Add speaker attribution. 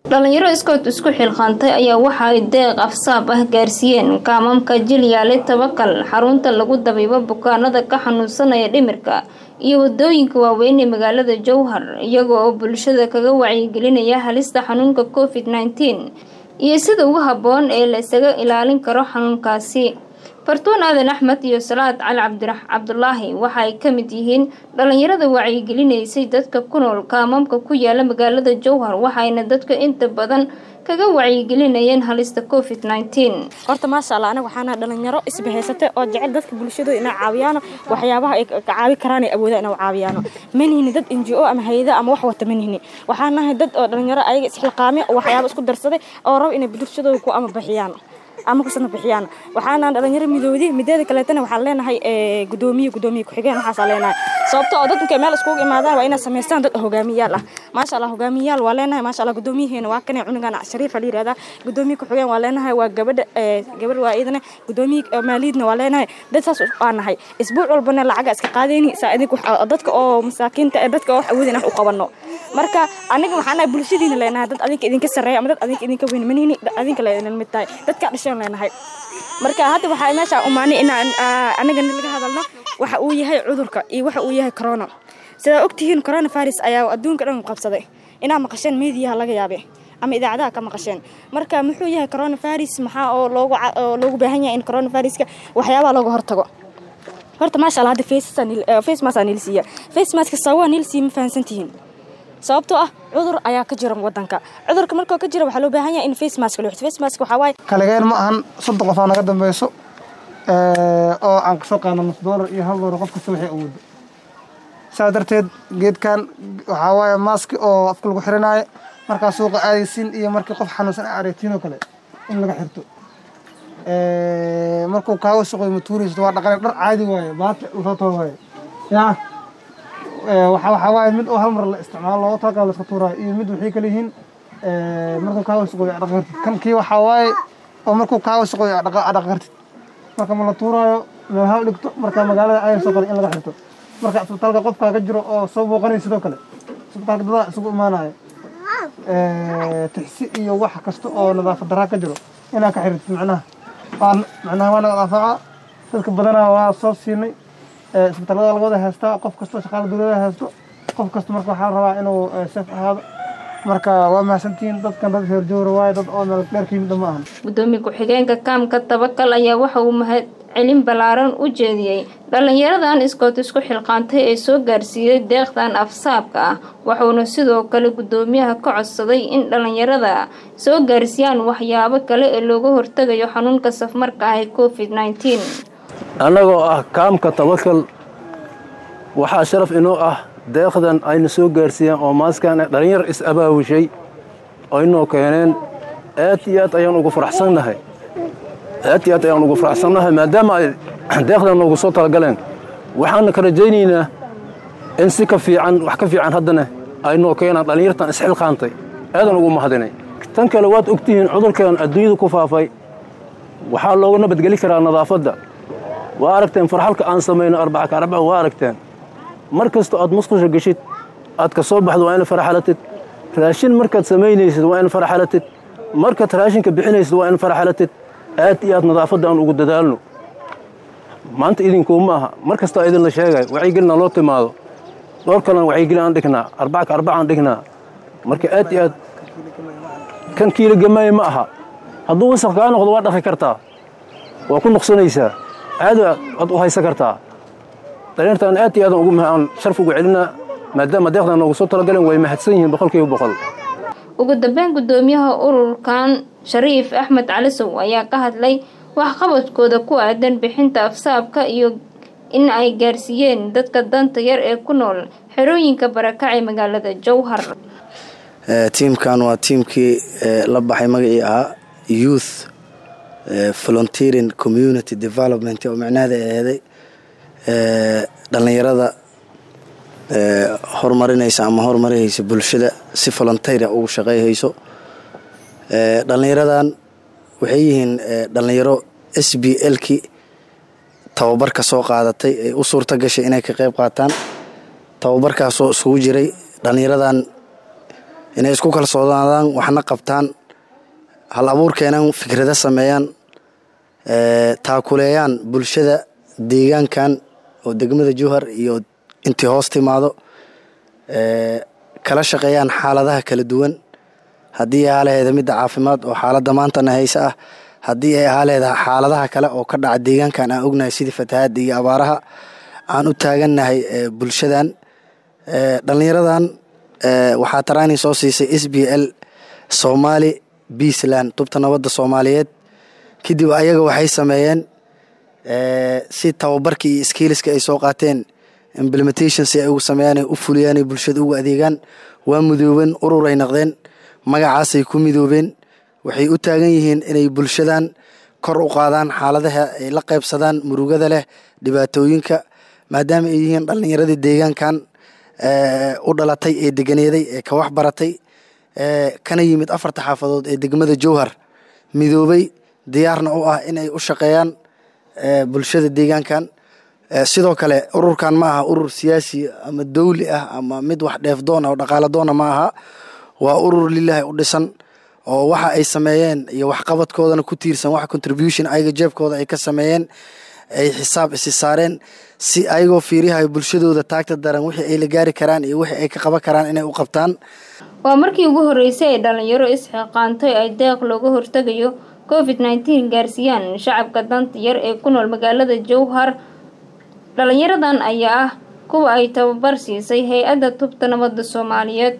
Speaker 1: dhalinyaro iskood isku xilqaantay ayaa waxa ay deeq afsaab ah gaarsiiyeen kaamamka jilyaale tabakal xarunta lagu dabiibo bukaanada ka xanuunsanaya dhimirka iyo wadooyinka waaweyn ee magaalada jowhar iyaga oo bulshada kaga wacyigelinaya halista xanuunka covid nneteen iyo sida ugu habboon ee la isaga ilaalin karo xanuunkaasi fartuun aadan axmed iyo salaad cali cabdirax cabdulaahi waxa ay ka mid yihiin dhalinyarada wacyigelinaysay dadka ku nool kaamamka ku yaala magaalada jowhar waxayna dadka inta badan kaga wacyigelinayeen halista covid nneteen
Speaker 2: horta maasha allah aniga waxaana dhalinyaro isbahaysatay oo jecel dadka bulshadooda inay caawiyaano waxyaabaha ay ka caawi karaan ay awoodaan inay caawiyaano manihini dad n g o ama hayada ama wax wata manihini waxaan nahay dad oo dhalinyaro ayaga isxilqaamay oo waxyaaba isku darsaday oo raba inay bulshadooda ku ama bixiyaan ama kusana bixiyaan waxaana dhalinyaro midoodi mideeda kaleetana waxaan leenahay gudoomiye gudoomiye ku-xigeen waxaasaa leenahay sababto oo dad markay meel iskugu imaadaan waa inay samaystaan dad hogaamiyaal ah maasha allah hogaamiyaal waa leenahay maasha allah gudoomiyaheena waa kane cunugan shariifa la yirahdaa gudoomiye ku-xigeen waa leenahay waa gabadha gabadh waa iyadana gudoomiye maaliidna waa leenahay dad saas waa nahay isbuuc walbana lacaga iska qaadayni saa idink dadka oo masaakiinta ee dadka oo wax awoodin wax u qabano marka aniga waxaan nahay bulshadiina leenahay dad adinka idinka sarreeya ama dad adinka idinka weyn manini adinka leedin mid tahay dadka dhashaan leenahay marka hadda waxaa meesha umaanay inaan aniga laga hadalno waxa uu yahay cudurka iyo waxa uu yahay corona sidaa ogtihiin corona virus ayaa adduunka dhan qabsaday inaa maqasheen meediyaha laga yaabe ama idaacadaha ka maqasheen marka muxuu yahay corona virus maxaa oo loogu loogu baahan yahay in corona viruska waxyaabaha looga hortago horta maasha allah hadda face mask aa nilsiiya face mask sababaa nilsiiya ma fahansantihiin sababtoo ah cudur ayaa ka jira wadanka cudurka markoo ka jira waxaa loo baahan yahay in face mask loo xito face mask waxaa waaye
Speaker 3: kaligeen ma ahan soddon qof aa naga dambeyso oo aan kasoo qaadno nus doolar iyo hal doolar qof kasta waxay awoodo saa darteed geedkan waxaa waaye maaski oo afka lagu xiranaayo markaa suuqa aadaysiin iyo markii qof xanuunsan a aragtiin oo kale in laga xirto markuu kaaga suqoy matuuraysto waa dhaqan dhar caadi waaye baati lasoo too waaye yaa waxaa waaye mid oo hal mar la isticmaalo looga talagal la iska tuuraayo iyo mid waxay kala yihiin markuu kaaga suqoyo adhaqa kartid kan kii waxaa waaye oo markuu kaaga suqoyo adhaqa kartid marka ma la tuuraayo meel ha dhigto marka magaalada aaya soo qoray in laga xirto marka isbitaalka qofkaa ka jiro oo soo booqanaya sidoo kale isbitaalka dadaa isugu imaanayo tixsi iyo wax kasta oo nadaafad daraa ka jiro inaa ka xirtid macnaha macnaha waa naga daafaca dadka badanaa waa soo siinay isbitaalada laga wada haystaa qof kastoo shaqaala dowlada haysto qof kasta marka waxaa la rabaa inuu seef ahaado marka waa mahadsantihiin dadkan dad heerjoora waaye dad oo meel dheer ka yimid ma ahan
Speaker 1: gudoomiye ku-xigeenka kaamka tabakal ayaa waxa uu mahad celin ballaaran u jeediyey dhalinyaradan iskood isku xilqaantay ee soo gaarsiiyey deeqdan afsaabka ah wuxuuna sidoo kale gudoomiyaha ka codsaday in dhalinyarada soo gaarsiiyaan waxyaabo kale ee looga hortegayo xanuunka safmarka ah ee covid nneteen
Speaker 4: annagoo ah kaamka tabakal waxaa sharaf inoo ah deeqdan ayna soo gaarsiiyeen oo maaskan dhalinyar is-abaabushay aynoo keeneen aad iyo aad ayaan ugu faraxsannahay aad iyo aad ayaan ugu faraxsannahay maadaama ay deeqdan noogu soo talagaleen waxaana ka rajaynaynaa in si ka fiican wax ka fiican haddana aynoo keenaan dhallinyartan isxilqaantay aadan ugu mahadinay tan kale waad ogtihiin cudurkan adduunyada ku faafay waxaa looga nabadgeli karaa nadaafadda waa aragteen farxalka aan samayno arbaca ka arbaca waa aragteen mar kastoo aad musqusha geshid aad ka soo baxdo waa in faraxalatid raashin markaad samaynaysid waa in faraxalatid markaad raashinka bixinaysid waa in faraxalatid aad iyo aad nadaafadda aan ugu dadaalno maanta idinkuuma aha mar kastoo idinla sheegay wacyigelina loo timaado dhowr kalena wacyigelin aan dhignaa arbaca ka arbaca aan dhignaa marka aad iyo aad kan kiila gamaaye ma aha hadduu wasaq kaa noqdo waa dhaqi kartaa waa ku nuqsanaysaa caadi aad u haysan kartaa dhalinyartaan aad iyo aadan ugu aan sharf ugu celinaa maadaama deeqdan noogu soo talagaleen way mahadsan yihiin boqolkiiba boqol
Speaker 1: ugu dambeyn gudoomiyaha ururkan shariif axmed calisow ayaa ka hadlay waxqabadkooda ku aadan bixinta afsaabka iyo in ay gaarsiiyeen dadka danta yar ee ku nool xerooyinka barakacee magaalada jowhar
Speaker 5: tiimkan waa tiimkii la baxay magacii ahaa youth volunteering community development oo micnaheeda aheeday dhallinyarada horumarinaysa ama horumarihaysa bulshada si volunteera ugu shaqeyhayso dhallinyaradan waxay yihiin dhallinyaro s b l-kii tababarka soo qaadatay ay u suurta gashay inay ka qayb qaataan tababarkaasoo isugu jiray dhallinyaradan inay isku kalsoonaadaan waxna qabtaan hal abuur keenaan fikrado sameeyaan taakuleeyaan bulshada deegaankan oo degmada jowhar iyo intii hoos timaado kala shaqeeyaan xaaladaha kala duwan haddii ay aalaheeda midda caafimaad oo xaaladda maantana hayse ah haddii ay ahaaleeda xaaladaha kale oo ka dhaca deegaankan aan ognahay sidii fatahaadda iyo abaaraha aan u taagannahay bulshadan dhallinyaradan waxaa taraani soo siisay s b l somaali beasland tubta nabadda soomaaliyeed kadib ayaga waxay sameeyeen si tababarkii iyo skiiliska ay soo qaateen implementation si ay ugu sameeyaan ay u fuliyaan ay bulshada ugu adeegaan waa midoobeen ururay naqdeen magacaasay ku midoobeen waxay u taagan yihiin inay bulshadan kor u qaadaan xaaladaha ay la qaybsadaan murugada leh dhibaatooyinka maadaama ay yihiin dhallinyaradii deegaankan u dhalatay ee deganeeday ee ka wax baratay kana yimid afarta xaafadood ee degmada jowhar midoobay diyaarna u ah inay u shaqeeyaan bulshada deegaankan sidoo kale ururkan ma aha urur siyaasi ama dowli ah ama mid wax dheefdoon ah oo dhaqaaladoona ma aha waa urur lilaahi u dhisan oo waxa ay sameeyeen iyo waxqabadkoodana ku tiirsan wax contribution ayaga jeebkooda ay ka sameeyeen ay xisaab isi saareen si ayagoo fiiriyahay bulshadooda taagta daran wixii ay la gaari karaan iyo wixii ay ka qaban karaan inay u qabtaan
Speaker 1: waa markii ugu horreysay ay dhalinyaro isxiqaantay ay deeq looga hortegayo covid nneteen gaarsiiyaan shacabka danta yar ee ku nool magaalada jowhar dhalinyaradan ayaa ah kuwa ay tababar siisay hay-adda tubta nabadda soomaaliyeed